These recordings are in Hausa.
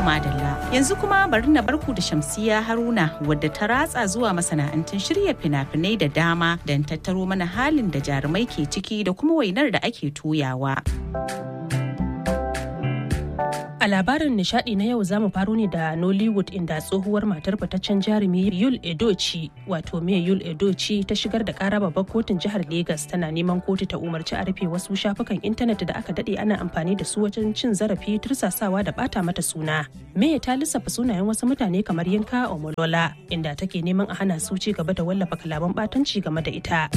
madalla yanzu kuma bari na barku da Shamsiya Haruna wadda ta ratsa zuwa masana'antun shirya fina-finai da dama don tattaro mana halin da jarumai ke ciki da kuma wainar da ake toyawa. A labarin nishadi na yau zamu faro ne da Nollywood inda tsohuwar matar fitaccen jarumi Yul Edochi wato me Yul Edochi ta shigar da kara babbar kotun jihar Legas tana neman kotu ta umarci a rufe wasu shafukan intanet da aka dade ana amfani da su wajen cin zarafi tursasawa da bata mata suna. Me ta lissafa sunayen wasu mutane kamar Yinka Omolola inda take neman a hana su ci gaba da wallafa kalaman batanci game da ita.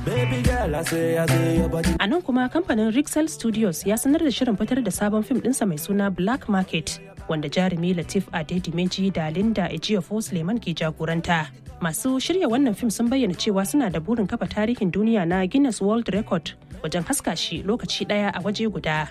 A nan kuma kamfanin Rixel Studios ya sanar da shirin fitar da sabon fim ɗinsa mai suna Black Market wanda jarumi Latif Adedimeji da Linda Ejiofor Suleiman ke jagoranta. Masu shirya wannan fim sun bayyana cewa suna da burin kafa tarihin duniya na Guinness World Record wajen haska shi lokaci ɗaya a waje guda.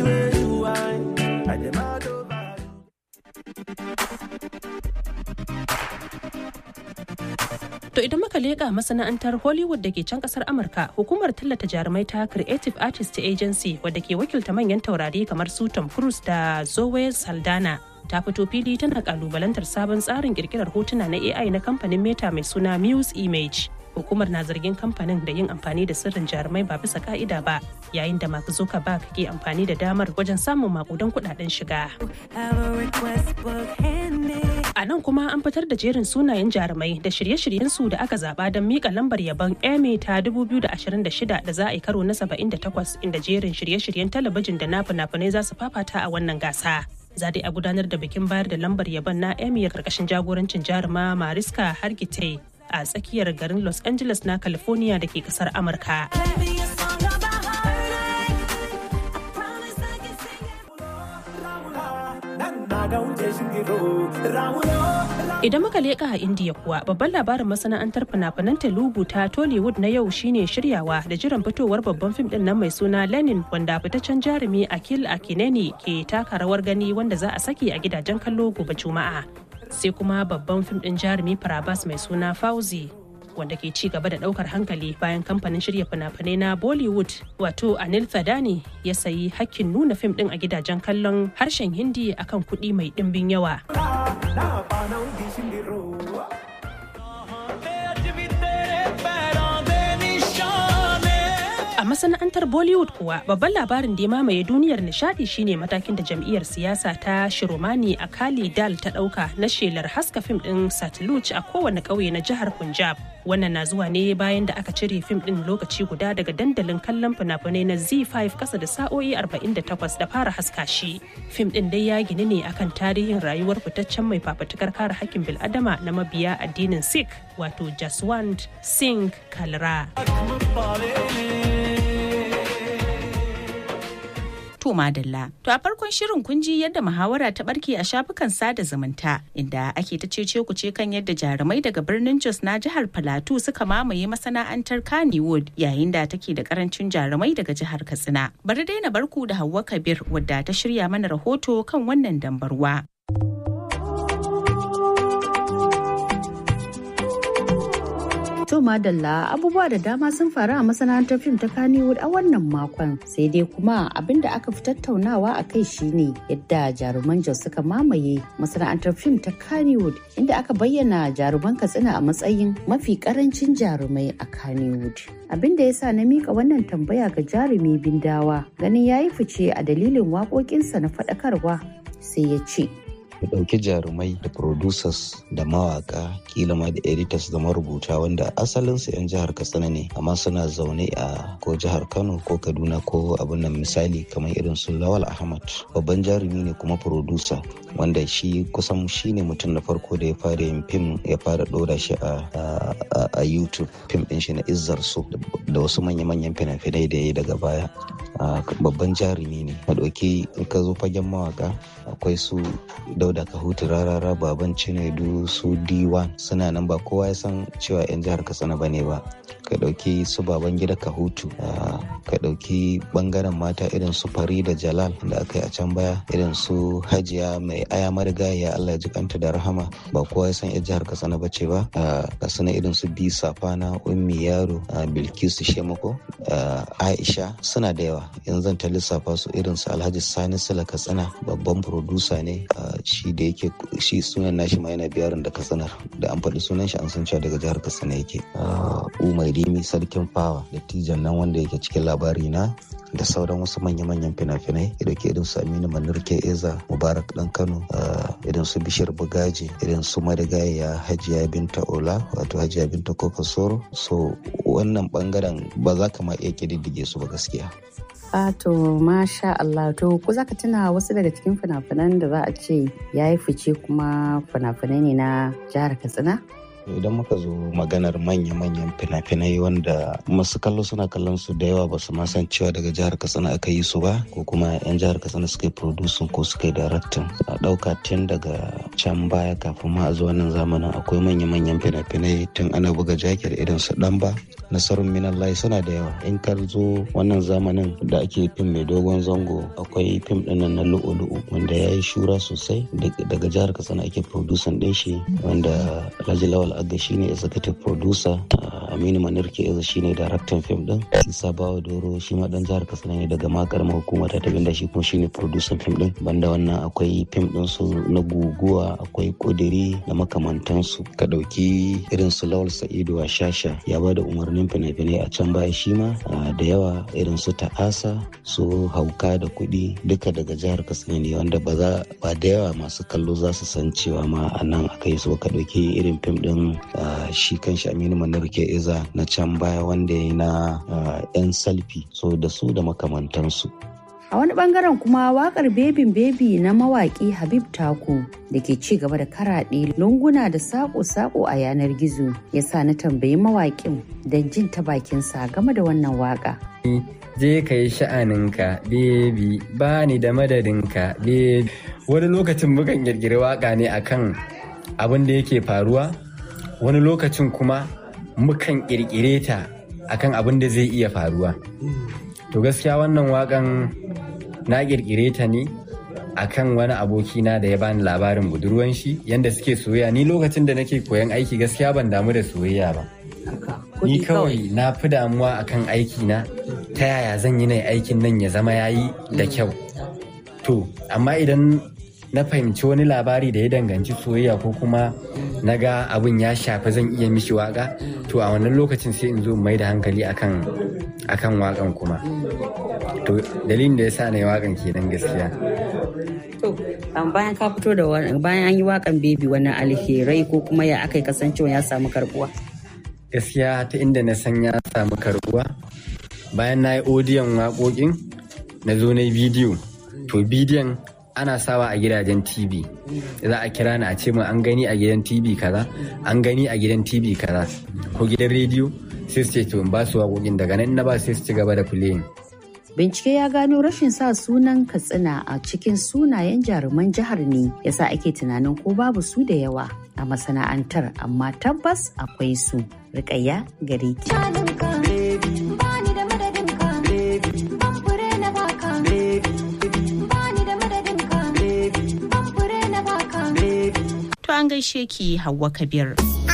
To idan muka leƙa masana'antar Hollywood da ke can ƙasar Amurka, hukumar tallata jarumai ta Creative Artist Agency wadda ke wakilta manyan taurari kamar su Tom Cruise da Zoe Saldana ta fito fili tana kalubalantar sabon tsarin kirkirar hotuna na AI na kamfanin Meta mai suna Muse Image. Hukumar na zargin kamfanin da yin amfani da sirrin jarumai ba bisa ka'ida ba, yayin da Mark Zuckerberg ke amfani da damar wajen samun makudan kudaden shiga. A nan kuma an fitar da jerin sunayen jarumai da shirye-shiryensu da aka zaba don mika lambar yabon Emmy ta 2026 da za a yi karo na 78 inda jerin shirye-shiryen talabijin da na fina-finai za su fafata a wannan gasa. Za a gudanar da bikin bayar da lambar yabon na Emmy karkashin jagorancin jaruma Mariska Hargitay a tsakiyar garin Los Angeles na California da ke kasar Amurka. Idan muka leƙa a Indiya kuwa babban labarin masana'antar fina-finan Telugu ta Tollywood na yau shine shiryawa da jiran fitowar babban fim din nan mai suna Lenin wanda fitaccen jarumi Akil Akineni ke taka rawar gani wanda za a saki a gidajen kallo gobe Juma'a. Sai kuma babban fim din jarumi Farabas mai suna Fauzi wanda ke ci gaba da daukar hankali bayan kamfanin shirya fina-finai na Bollywood wato Anil Thadani ya sayi hakkin nuna fim din a gidajen kallon harshen Hindi akan kuɗi mai ɗimbin yawa. A masana'antar Bollywood kuwa babban labarin da ya mamaye duniyar nishadi shine matakin da jam'iyyar siyasa ta Shiromani a Kali Dal ta dauka na shelar haska fim din Satluj a kowane ƙauye na jihar Punjab. Wannan na zuwa ne bayan da aka cire fim din lokaci guda daga dandalin kallon fina-finai na Z5 kasa da sa'o'i 48 da fara haska shi. Fim din dai ya gini ne akan tarihin rayuwar fitaccen mai fafatukar kare hakkin bil'adama na mabiya addinin Sikh wato Jaswant Singh Kalra. To madalla. To a farkon shirin kun ji yadda muhawara ta barke a shafukan sada zumunta inda ake ta cece ku ce kan yadda jarumai daga birnin Jos na jihar Plateau suka mamaye masana'antar Kannywood yayin da take da karancin jarumai daga jihar Katsina. Bari dai na barku da Hauwa Kabir wadda ta shirya mana rahoto kan wannan dambarwa. To madalla abubuwa da dama sun faru a masana'antar fim ta Kannywood a wannan makon sai dai kuma abin da aka fi tattaunawa a kai shine yadda jaruman Jos suka mamaye masana'antar fim ta Kannywood inda aka bayyana jaruman Katsina a matsayin mafi karancin jarumai a Kannywood. Abin da ya sa na mika wannan tambaya ga jarumi Bindawa ganin ya yi fice a dalilin waƙoƙinsa na faɗakarwa sai ya ce. ku ɗauki jarumai da producers da mawaka kila ma da editors da marubuta wanda asalinsu 'yan jihar katsina ne amma suna zaune a ko jihar kano ko kaduna ko abin nan misali kamar irin su lawal ahmad babban jarumi ne kuma producer wanda shi kusan shi ne mutum na farko da ya fara yin fim ya fara ɗora shi a youtube fim ɗin shi na izzar su da wasu manya-manyan fina-finai da ya yi daga baya babban jarumi ne a ɗauki in ka zo fagen mawaka akwai su dauda kahutu rarara baban cinedu su d1 suna nan ba kowa ya san cewa 'yan jihar katsina ba ne ba ka ɗauki su baban gida kahutu ka ɗauki ɓangaren mata irin su da jalal da aka yi a can baya irin su hajiya mai aya marigaya allah ji kanta da rahama ba kowa ya san 'yan jihar katsina ba ce ba ga suna irin su bi safana ummi yaro bilkisu shemako aisha suna da yawa yanzu ta lissafa su irin su alhaji sani sula katsina babban producer ne shi da yake shi sunan nashi ma yana biyarin da kasanar da an faɗi sunan shi an san cewa daga jihar katsina yake umar rimi sarkin fawa da tijan nan wanda yake cikin labari na da sauran wasu manya-manyan fina-finai da ke irin su aminu manirke eza mubarak dan kano irin su bishir bugaji irin su madagaya hajiya binta ola wato hajiya binta kofa soro so wannan bangaren ba za ka ma iya kididdige su ba gaskiya Fato masha Allah to ku zaka tuna wasu daga cikin fina-finan da za a ce ya yi fice kuma fina-finai ne na jihar Katsina? idan muka zo maganar manya-manyan fina-finai wanda masu kallo suna kallon su da yawa ba su ma san cewa daga jihar katsina aka yi su ba ko kuma 'yan jihar katsina suka yi producing ko suka yi directing a ɗauka tun daga can baya kafin ma a zo wannan zamanin akwai manya-manyan fina-finai tun ana buga jakir irin su ɗanba nasarun minallahi suna da yawa in ka zo wannan zamanin da ake fim mai dogon zango akwai fim ɗinnan na lu'u-lu'u wanda ya yi shura sosai daga jihar katsina ake producing ɗin shi wanda alhaji lawal aga shine executive producer aminu manirke eza shine daraktan fim din isa bawa doro shi ma dan jihar katsina ne daga makarma hukumar ta tabinda shi kuma shine producer fim din banda wannan akwai fim din su na guguwa akwai kudiri da makamantansu ka dauki irin su lawal sa'idu a shasha ya bada umarnin fina-finai a can baya shi ma da yawa irin su ta'asa su hauka da kuɗi duka daga jihar katsina ne wanda ba za ba da yawa masu kallo za su san cewa ma a nan aka yi su ka dauki irin fim din Uh, shi kan shi aminu manarke iza na can baya wanda ya yi na uh, 'yan salfi so da su da makamantansu a wani bangaren kuma wakar bebin bebi na mawaki habib taku da ke ci gaba da karaɗe lunguna da sako-sako a yanar gizo ya sa na tambayi mawakin don jin ta bakinsa game da wannan waka je ka yi sha'aninka bebi ba ni da madadinka bebi wani lokacin mukan girgiri waka ne akan abin da yake faruwa wani lokacin kuma mukan ƙirƙire ta akan abin da zai iya faruwa to gaskiya wannan wakan na ƙirƙire ta ne akan wani abokina da ya bani labarin budurwan shi yanda suke soyayya ni lokacin da nake koyan aiki gaskiya ban damu da soyayya ba ni kawai na fi damuwa akan aiki na ta yaya zan yi na aikin nan ya zama yayi da kyau to amma idan na fahimci wani labari da ya danganci soyayya ko kuma na ga abin ya shafi zan iya mishi waka to a wannan lokacin sai in zo mai da hankali akan akan wakan kuma to dalilin da ya sa na yi wakan kenan gaskiya to bayan ka fito da bayan an yi wakan bebi wani alherai ko kuma ya aka kasancewa ya samu karbuwa gaskiya ta inda na san ya samu karbuwa bayan na yi odiyon waƙoƙin na zo na yi bidiyo to bidiyon ana sawa a gidajen TV za a kira ni a ce min an gani a gidan TV kaza an gani a gidan TV kaza ko gidan rediyo sai su ce to in ba su waƙoƙin daga nan na ba sai su ci gaba da playing Bincike ya gano rashin sa sunan Katsina a cikin sunayen jaruman jihar ne yasa ake tunanin ko babu su da yawa a masana'antar amma tabbas akwai su. Rikayya gare ki. To an gaishe ki Hauwa Kabir.